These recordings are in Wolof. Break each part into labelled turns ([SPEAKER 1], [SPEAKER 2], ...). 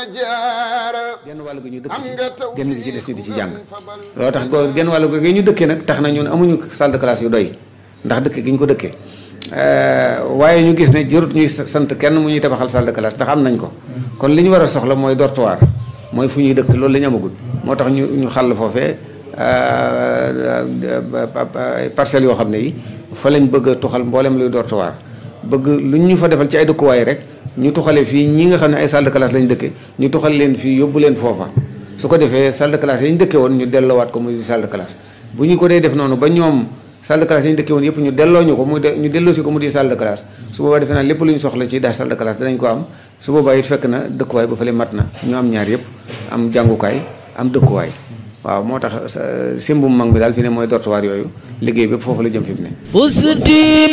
[SPEAKER 1] genn wàll gi ñu dëkk ci genn gi ci des ñu di ci jàng loolu tax go genn wàll gi ñu dëkkee nag tax na ñun amuñu salle de classe yu doy ndax dëkk gi ñu ko dëkkee waaye ñu gis ne jërut ñuy sant kenn mu ñuy tabaxal salle de classe ndax am nañ ko kon li ñu war a soxla mooy dortoir mooy fu ñuy dëkk loolu la ñu amagul moo tax ñu ñu xàll foofee parcelles yoo xam ne yi fa lañ bëgg a tuxal mboolem luy dortoir bëgg lu ñu fa defal ci ay dëkkuwaay rek ñu tuxale fii ñi nga xam ne ay salle de classe lañ dëkke ñu tuxal leen fii yóbbu leen foofa su ko defee salle de classe yi ñu dëkke woon ñu delloowaat ko muy salle de classe bu ñu ko dee def noonu ba ñoom salle de classe yi ñu dëkke woon yëpp ñu delloo ñu ko muy ñu delloo si ko mu di salle de classe su boobaa defe naa lépp lu ñu soxla ci daal salle de classe danañ ko am su boobaa it fekk na dëkkuwaay ba fële mat na ñu am ñaar yëpp am jàngukaay am dëkkuwaay waaw moo tax simbum mag mi daal fi ne mooy dortoir yooyu liggéey bépp foofu la jëm fi mu ne
[SPEAKER 2] fusti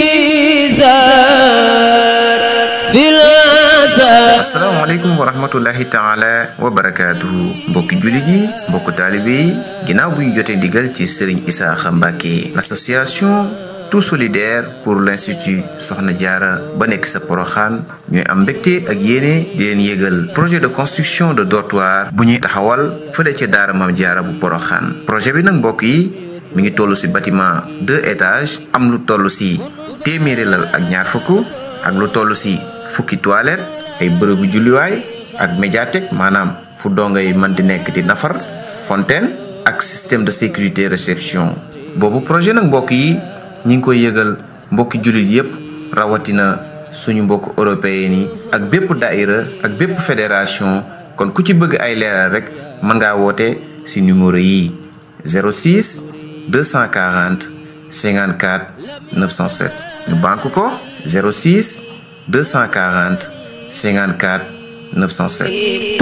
[SPEAKER 2] bizar fil
[SPEAKER 3] asalaamaaleykum wa rahmatullahi taala wa barakaatuhu mbokki jullit yi mbokku taalibe yi ginnaaw bu ñu jotee ndigal ci Serigne Isaaxa Mbàkke l'association tout solidaire pour l'institut Soxna Jaara ba nekk sa Poroxaan ñooy am mbégte ak yéene di leen yégal projet de construction de dortoir bu ñuy taxawal fële ca daara Maam Jaara bu Poroxaan projet bi nag mbokk yi mi ngi toll ci bâtiment deux étages am lu toll ci téeméeri lal ak ñaar fukk ak lu toll ci fukki toilette ay bërëbu julliwaay ak médiathèque maanaam fu dongo yi mën di nekk di nafar fontaine ak système de sécurité réception boobu projet nag mbokk yi ñi ngi koy yëgal mbokki jullit yépp rawatina suñu mbokk européen yi ak bépp daïra ak bépp fédération kon ku ci bëgg ay leeral rek mën ngaa woote ci numéro yi 06 240 54 907 ñu banque ko 06 240 54 907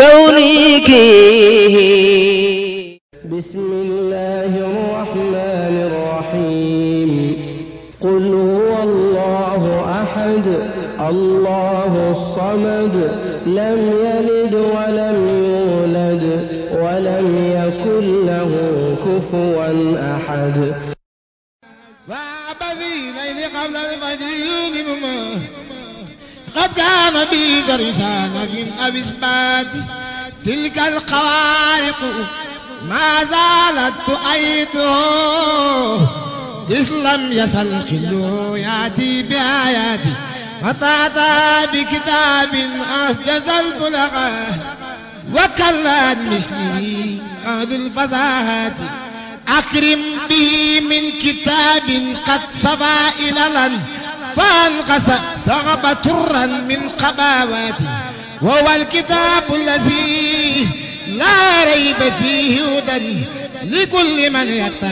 [SPEAKER 2] كونك
[SPEAKER 4] بسم الله الرحمن الرحيم قل هو الله أحد الله الصمد لم يلد ولم يولد ولم يكن له كفوا أحد
[SPEAKER 5] وعبذي ليل قبل الفجر قد كان بي درسان في أبسبات تلك الخوارق ما زالت تؤيده إذ لم يزل خلو يأتي بآياتي وتأتى بكتاب أسجز البلغة وكلت مثلي أهل الفزاهات أكرم به من كتاب قد صفى إلى فانقص صغب ترا من قباواتي وهو الكتاب الذي لا ريب فيه هدى لكل من يتقى